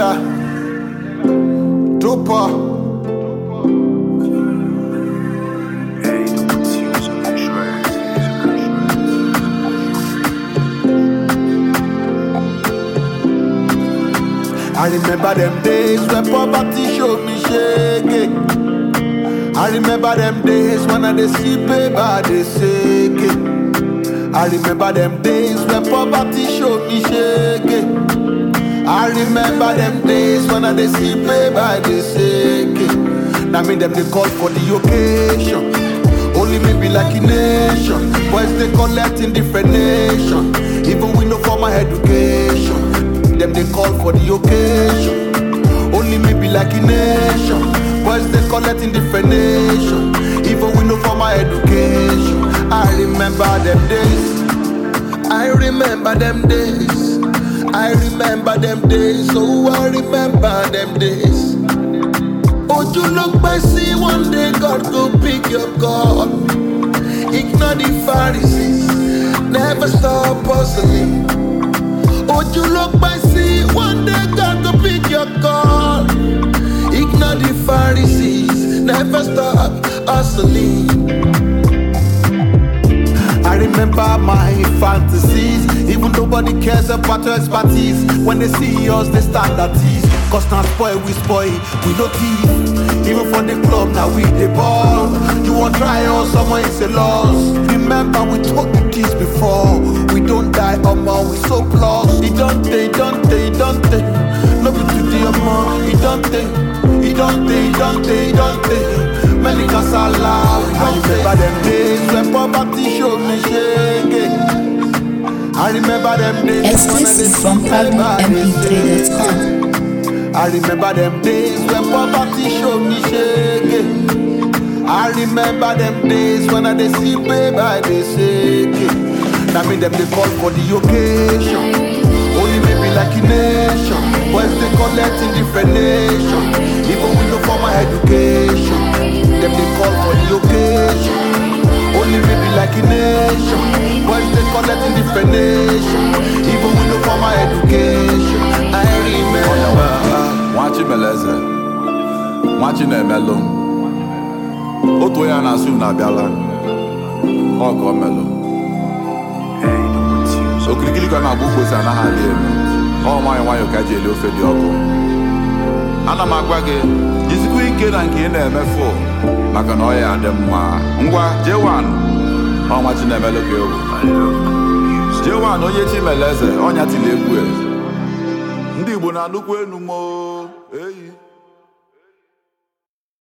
Yella. Dopa. I remember them days when poverty showed me shaking. I remember them days when I dey see paper dey shake it. I remember them days when poverty showed me shaking. I remember them days when I dey see paper dey shake it. Now me them they call for the occasion. Only me be like a nation. Boys they collect in different nation. Even we no formal education. Them they call for the occasion. Only me be like a nation. Boys they collect in different nation. Even we no formal education. I remember them days. I remember them days. I remember them days. Oh, I remember them days. Oh, you look by see one day God go pick your call. Ignore the Pharisees, never stop hustling. Oh, you look by see one day God go pick your call. Ignore the Pharisees, never stop hustling. I remember my fantasies. Even nobody cares about your expertise. When they see us, they stand at ease. Cause now spoil, we spoil, we no thief. Even for the club, now we the ball. You want try us, someone is a loss. Remember, we took the keys before. We don't die, omo, we so close. It don't take, it don't take, it don't take. Love you to the omo, it don't take. It don't take, it don't take, it don't take. Many casala, I remember them days when poverty showed me shaking. I remember them days when I Exclusive dey from see paper dey shake. PabloMP3.com. I remember them days when poverty showed me shaking. I remember them days when I dey see paper dey shaking. Now me them they call for the occasion. Only maybe like a nation. Boys they collect in different nation. Even we no formal education. Them they call for the occasion. Only maybe like a nation. Boys they collect in different nation. Even we no formal education. I remember. nwachi meleze nwachi na-emelụ m otu onye a na-asụ m na-abịala ọ ka ọ melụ okirikiri ka ọ na-agba ukposi anaghị adị elu ọ nwayọ nwayọ ka eji eli ofe dị ọkụ ana m agwa gị jizikwa ike na nke ị na-emefu maka na ọ ya adị mma ngwa jewan ọnwa chi na-emelụ ka ewu jewan onye chi meleze ọnya tili egwu e. ndị igbo na-anụkwu enu mo eyi